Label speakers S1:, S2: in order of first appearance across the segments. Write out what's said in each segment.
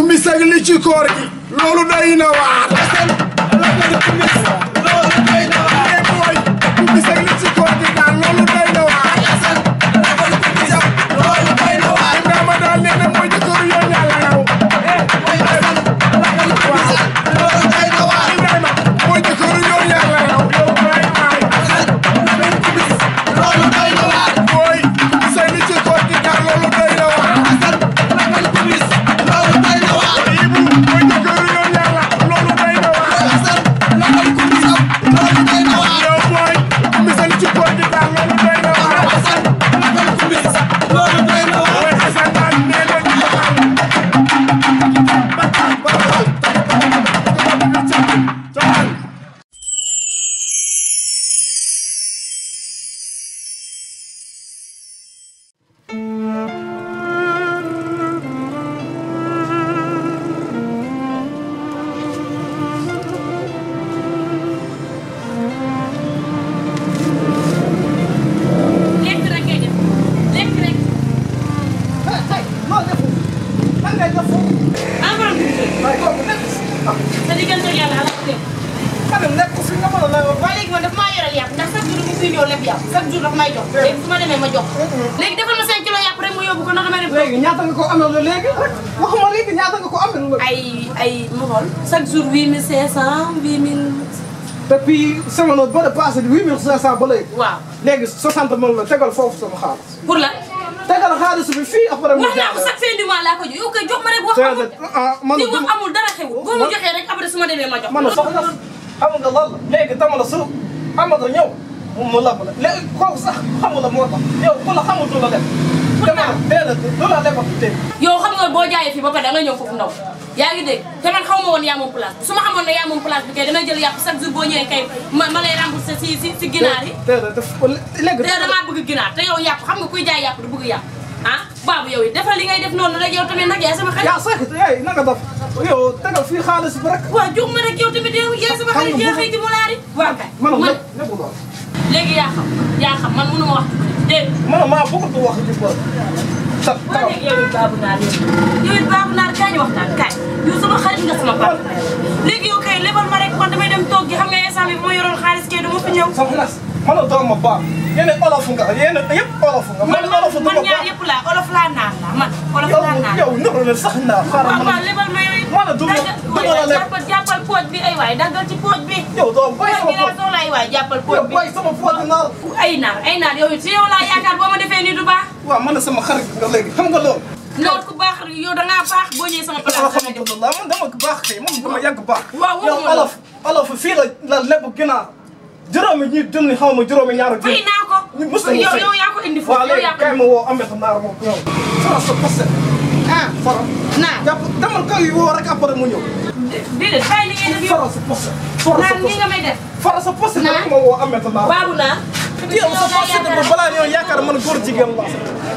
S1: ku mi sag li ci koor gi loolu doy na waar Eh, boy ku mi sag li ci koor gi daal loolu doy na waar Ibrahima daal nee na mooy jëkkëru yoon yàlla yow Ibrahima mooy jëkkëru yoon yàlla yow yow waay waay boy ku mi sag li ci koor gi daal loolu doy na waar Ibu mooy jëkkëru yoon yàlla loolu doy na waar yow boy ku mi sag li ci koor gi daal loolu doy na waar Boy Assane daal nee na ñu waxal
S2: lekk rek ngay def lekk rek ah borom bi sa diggante ak yàlla ala ko def waaye léegi man daf maa yoral yàpp ndax chaque jour mu fi ñëw lépp yàpp chaque jour daf may jox léegi su ma demee ma jox léegi defal ma 5 kilos yàpp rek mu yóbbu ko ndax damay dem
S3: léegi ñaata nga ko amee léegi waxuma léegi ñaata nga ko amee
S2: ay ay ma xool chaque jour 8500 8000
S3: depuis semaine ba de passé huit mille cinq cent ba léegi
S2: waaw
S3: léegi soixante mille la tegal foofu sama xaalis
S2: pour la
S3: tegal xaalis bi fii après mu
S2: wax naa ko chaque fin du mois laa ko jox yow kay jox ma rek wax amul
S3: ah man
S2: di wax amul dara xewul boo ma joxee rek après su ma demee ma jox
S3: man soxna xam nga lan la léegi dama la su Amada ñëw mu lab la léegi kooku sax xamula moo tax yow ku la xamul du la def dama la déedéet du la defal tey
S2: yow xam nga boo jaayee fii ba pare da nga ñëw foofu ndaw yaa ngi dégg te man xaw ma woon yaa moom place bi su ma xamoon ne yaa moom place bi kay damay jël yàpp chaque jour boo ñëwee kay ma ma lay rembourser si si si ginaar yi
S3: déedéet def léegi
S2: te damaa bëgg ginaar te yow yàpp xam nga kuy jaay yàpp du bëgg yàpp ah baabu yow it defal li ngay def noonu rek yow tamit nag yaay sama xarit
S3: yaa sakit yaay naka def yow tegal fii xaalis bi rek
S2: waaw jox ma rek yow tamit yow yaay sama xarit yaa xëy di mu laari waaw kay
S3: man
S2: man
S3: lépp lépp doon
S2: léegi yaa xam yaa xam man mënu ma wax dégg
S3: man maa bëgg wax ci bër sa
S2: waaw léegi yow it baabu naar yow yow it baabu naar kaay ñu waxtaan kaay yow sama xarit nga sama papa léegi yow kay lebal ma rek man damay dem toog gi xam nga instant bi bu ma yoroon xaalis kay du ma fi ñëw
S3: soxna si man a doom ma baax yéen olof nga yéen yëpp olof nga
S2: man
S3: man olof
S2: man
S3: dama
S2: ñaar
S3: baax
S2: yëpp laa olof laa naan la man olof
S3: yow
S2: laa naan
S3: yow nuru na sax naa xaaral
S2: waaw
S3: man
S2: waaw lebal ma yow it
S3: man a du ma
S2: daggal
S3: du ma la lekk
S2: jàppal jàppal pooj bi ay waay daggal ci pooj bi
S3: yow doo bay
S2: pooj
S3: sama
S2: bi laa
S3: poot
S2: soxla ay waay jàppal pooj
S3: yow
S2: bi
S3: bay sama poot naa
S2: ay naar ay naar yow it si yow laa yaakaar boo ma defee nii du baax
S3: waaw man a sama xarit nga léegi xam nga loolu
S2: loolu ku baax yow da ngaa baax boo ñëwee sama place damay def
S3: alhamdulilah man dama baax kay man dama yàgg baax
S2: waaw
S3: yow
S2: waxuma
S3: olof olof fii la la lépp ginaar juróomi ñi junni xaw ma juróomi ñaar
S2: fay naa ko
S3: ñu mës nañu
S2: yow
S3: fay.
S2: yow yaa ko indi
S3: waaw
S2: foofu yow
S3: léegi
S2: yaa ko
S3: kay ma woo Ameth Naar moom ñëw fara sa poste ah fara
S2: naa
S3: jàpp demal kaw yi woo rek après mu ñëw
S2: déedéet bàyyi li ngay def yow
S3: fara sa poste fara sa
S2: naan nii
S3: poste
S2: nga may def
S3: fara sa poste
S2: Naar.
S3: rek ma woo Ameth Naar
S2: baabu naa
S3: yow sa poste ba balaa ñoo yaakaar man góor jigéen la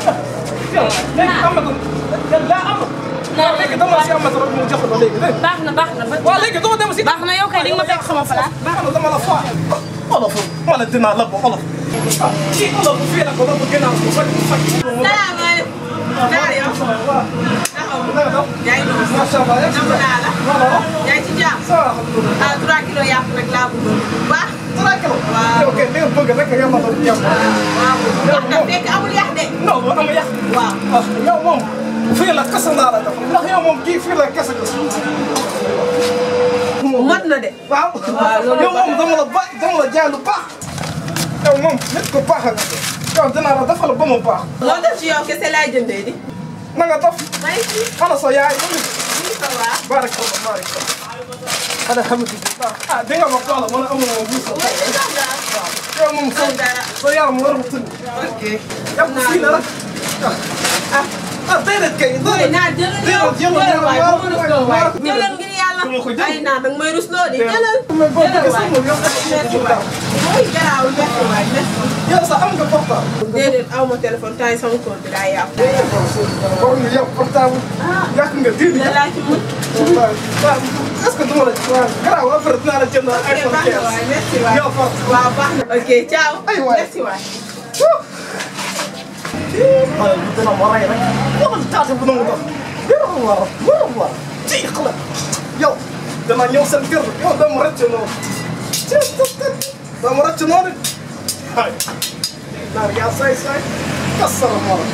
S3: yow léegi Ameth daa am
S2: Naar
S3: léegi dama si Ameth rek mu jox la léegi dégg
S2: baax na baax na ba
S3: waaw léegi dama dem si
S2: baax na yow kay di nga ma fekk sama place
S3: baax na dama la faa olof ma ne dinaa la ba olof ah kii olof fii la ko doon gën a ko faj faj
S4: salaamaaleykum. naa yow.
S3: waaw naka def
S4: yaa ngi doon.
S3: macha allah yaa
S4: Namm naa la.
S3: waaw
S4: yaa ngi ci jàmm.
S3: ça va alhamdulilah
S4: ah 3 kilos yàpp rek laa bëgg. bu baax.
S3: trois kilos
S4: Waaw.
S3: yow kay li nga bëgg rek nga ma doon yem
S4: waaw. wax na fekk amul yàq de.
S3: non bu am yàq
S4: waaw.
S3: ah yow moom fii la kese naa la def ndax yow moom kii fii la kese kese
S4: mot na de.
S3: waaw yow moom dama la ba dama la jaay lu baax yow moom nit ko baax nga yow dinaa la defal ba mu baax
S4: loo def ci yow kese laay jëndee di.
S3: na nga def
S4: may ci.
S3: ana sa yaay
S4: ñu ça va.
S3: barak Allah barak Allah alhamdulillah ah di nga ma xoolal man amul ma buus
S4: mooy li sax dara.
S3: yow moom sa
S4: dara.
S3: sa yaram war na tënk
S4: ok.
S3: yow fii la rek ah ah déedéet kay
S4: mooy
S3: déedéet
S4: naa jëlal yow.
S3: jëlal jëlal
S4: waay
S3: waaw
S4: bu ma rusloo waay.
S3: waaw
S4: jëlal ngir yàlla.
S3: dama ko jël.
S4: ay naa danga may rusloo di jëlal.
S3: mais boo
S4: jëlal
S3: bëggee
S4: waay.
S3: sax moom yow
S4: merci waay. mooy garaawul merci waay merci.
S3: yow sax am nga portable
S4: déedéet aw ma téléphone temps yi sama compte bi daa yàqu.
S3: boo nga yow portable yàq nga diir
S4: da laa ci mën.
S3: waaw waaw est-ce que duma la waaw garaaw après dinaa la jënd
S4: ok
S3: iPhone
S4: baax na
S3: 15
S4: waay merci waay.
S3: yow far
S4: waaw baax na. ok ciao.
S3: Ay waay.
S4: merci waay.
S3: xale bi dina ma rey rek wala taate bu nangu dox gërëm war gërëm war ci xala yow dama ñëw seen kër yow dama rëcc noonu ci dama rëcc noonu ay naar yaa say say kasara mara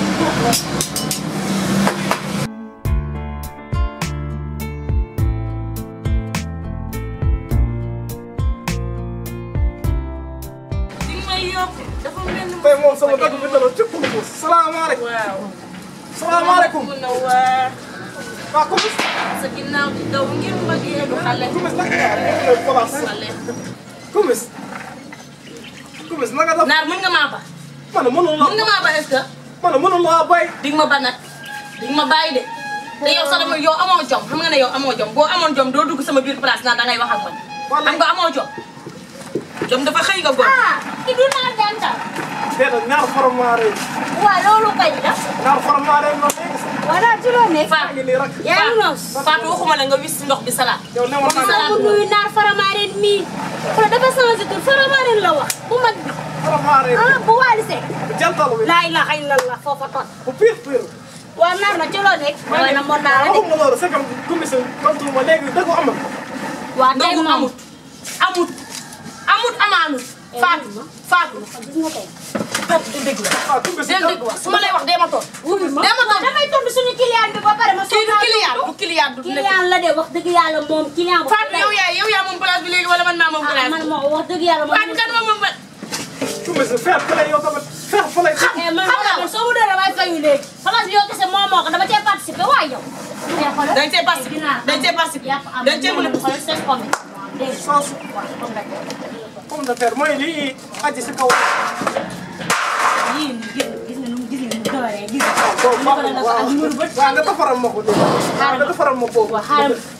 S2: di nga may yokk dafa mel ni.
S3: tey moom sama dëgg bi dana cëpp ko salaamaaleykum
S2: waaw.
S3: salaamaaleykum
S2: mun na waa
S3: waa kumis
S2: sa ginnaaw di daw ngir mbëggee du xale.
S3: kumis naka yaa nekk place
S2: xale.
S3: kumis kumis naka def
S2: naar mën nga maa ba.
S3: man mënul
S2: mën nga
S3: la
S2: maa ba est-ce que.
S3: man mënul laa bay
S2: di nga ma ba nag di nga ma bàyyi de. te yow sax dama yow amoo jom xam nga ne yow amoo jom boo amoon jom doo dugg sama biir place naan dangay wax ak man. xam nga amoo jom. jom dafa xëy nga góor.
S5: ah ki du naan jantal
S3: déedéet ñaar faramaare
S5: waaw loolu kañ la
S3: ñaar faramaare noonu léegi sax
S5: wala ci loo nekk
S3: maa ngi nii rek
S5: yaa ngi noos
S2: Fatou waxuma la nga wis si ndox bi salaat.
S3: yow ne ma
S5: sama mu nuyu naar faramaareen mii xoolal dafa changé tur faramaareen la wax bu mag bi
S3: faramaare
S5: ah bu waali sekk
S3: jantal bi
S5: laa ilaha illallah foofa tot
S3: bu pire pire
S5: waa naar na ci loo nekk waaye na mon naa la de
S3: waxuma loolu c'est comme kumis tontu ma léegi dëgg am na
S5: waa tey
S2: ndogu
S5: moom
S2: amut amut amut amaanut. Fatou Fatou.
S5: gis nga tey
S2: Fatou du dégg la.
S3: ah kumis
S2: dégg dégg wa su ma lay wax dee ma toog.
S5: wuyu ma
S2: dee ma toog.
S5: damay tontu suñu client bi ba pare ma
S2: kii du client du client du nekk.
S5: client la de wax dëgg yàlla moom client bu
S2: Fatou yow yaa yow yaa moom place bi léegi wala man maa moom
S5: ah
S2: place
S5: man
S2: bi.
S5: moo wax dëgg yàlla moom
S2: Fatou kan moom moom ba.
S3: kumis faire fële yow tamit faire fële
S5: eh man man soo mu doon damay fayu léegi place bi yow kese moo moo ko dama cee participer waaye yow.
S2: dañ cee participer dañ cee participer
S5: yàpp am
S2: dañ cee mën a.
S5: xoolal seen pomme dégg nga
S3: sauce
S5: waaw pomme de terre.
S3: pomme de terre mooy lii aji si kaw
S5: yii nii gis nga gis nga nu mu gis nga nu mu dooree gis nga.
S3: boobu
S5: mu defaral la ko ak muru bët.
S3: waaw nga defaral ma ko dégg waaw nga defaral ma boobu
S5: waaw xaaral ma.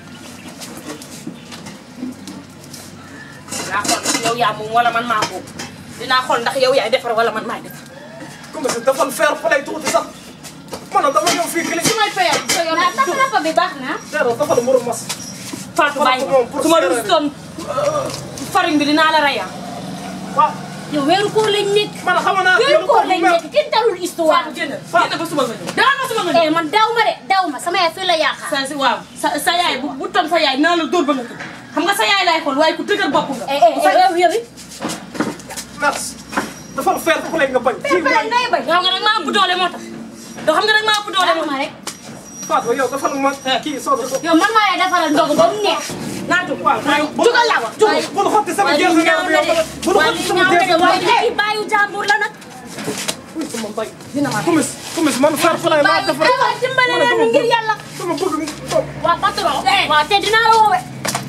S2: dinaa xool ndax yow yaa moom wala man maa moom dinaa xool ndax yow yaay defar wala man maay defar.
S3: kumis defal faire fële tuuti sax man dama ñëw fii kili
S2: su may fayal sa yoon
S5: naa tax nappa bi baax na.
S3: déedéet defal mburu mas
S2: Fatou bàyyi
S3: moom pour
S2: su ma
S3: séeréer.
S2: rustoon farine bi dinaa la raya.
S3: waaw
S5: yow weeru koor lañ nekk.
S3: man xam naa
S5: weeru koor lañ nekk kenn talul histoire.
S2: Fatou génn génn ba suba nga ñëw. dara ba suba nga ñëw.
S5: eh man daw ma de daw ma sama yaay fii la yaakaar.
S2: sa si waaw sa sa yaay bu bu toon sa yaay naa la dóor ba nga tëdd xam nga sa yaay laay xool waaye ku dëgër bopp nga.
S5: eh eh eh yow yow it.
S3: merci defal faire fële nga bañ kii
S5: pare
S3: mooy
S5: ngay bañ.
S2: yow nga nag maa ëpp doole moo tax. doo xam nga nag maa ëpp doole moo
S5: ma
S2: tax.
S5: rek.
S3: Fatou yow defal ma kii soo ko
S5: yow man maa lay defaral ndogu ba mu neex.
S2: naatu
S3: waaw
S2: jugal laa wax jugal.
S3: bul xotti sama
S2: waaye
S3: gerte
S2: lii ñaaw na de
S3: bul
S2: waaye
S3: xotti
S2: lii
S3: sama
S2: ñaaw na de
S3: gerte
S2: waaye
S5: léegi bàyyi jàmbur la nag.
S3: uy sama mbay
S2: dina ma
S3: kumis kumis man faire fële maa
S5: bàyyi
S3: defar
S5: aywa dimbale leen ñu ngir yàlla.
S3: sama bëgg
S5: waa patron. waa te dinaa la woowee.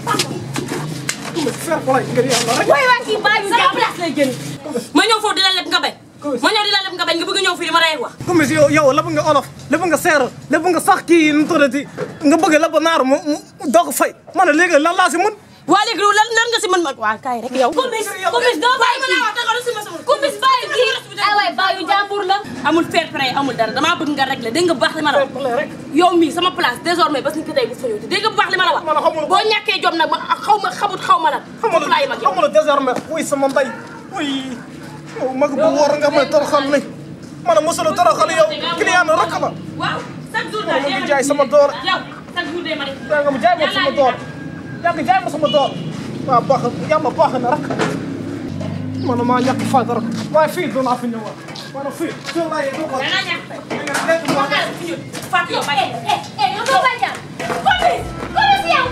S3: kumis faire fële ngir yàlla rek
S5: waaye waa kii bàyyi
S2: sama
S5: jàmbur.
S2: place lay génn. ma ñëw foofu di la leb nga bañ. ma ñëw di la leb nga bañ nga bëgg a ñëw fii di ma rey wax.
S3: kumis yow yow lépp nga olof lépp nga seer lépp nga sax kii nu mu tuddati nga bëgg lépp naar mu mu doo ko fay ma ne léegi lan laa si mën
S2: waa léegi lan lan nga si mën ma waa kaay rek yow.
S5: kumis kumis doo bàyyi
S2: ma
S5: kii.
S2: naa wax dëgg la si ma sama.
S5: kumis bàyyi kii. ay waay bàyyi jàmbur la.
S2: amul fair play amul dara damaa bëgg nga régler dégg nga bu baax li ma la wax.
S3: rek
S2: yow mii sama place désormais bas ni ki tey bu fa ñëwti dégg nga bu baax li ma la wax.
S3: Man xamul ko.
S2: boo ñàkkee jom nag ma xaw ma xamut xaw ma lan. foofu laa yem ak yow.
S3: xamul désormais wuy sama mbay wuy yow mag bu wóor nga may toroxal ni ma ne mosula toroxal yow client rek la
S2: waaw chaque jour
S3: ma ngi jaay sama door
S2: yow chaque jour de ma def.
S3: yaa nga ma jaay ma sama door yaa nga jaay ma sama door waaw baax yàlla baax na rek man maa ñàkk fayda rek waaye fii doon naa fi ñëwaat ma ne fii fii laa yee doo ko
S2: da ngaa ñàkk tey.
S3: léegi
S2: Foog naa la fi ñëw. Fatou yow bàyyi.
S5: eh eh yow doo bàyyi jàmbur. kumis kumis yow.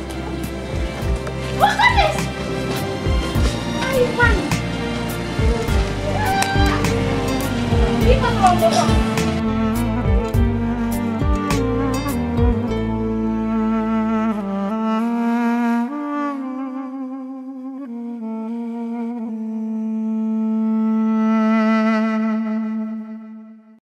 S5: waa kumis. ay man. lii patron boo ko.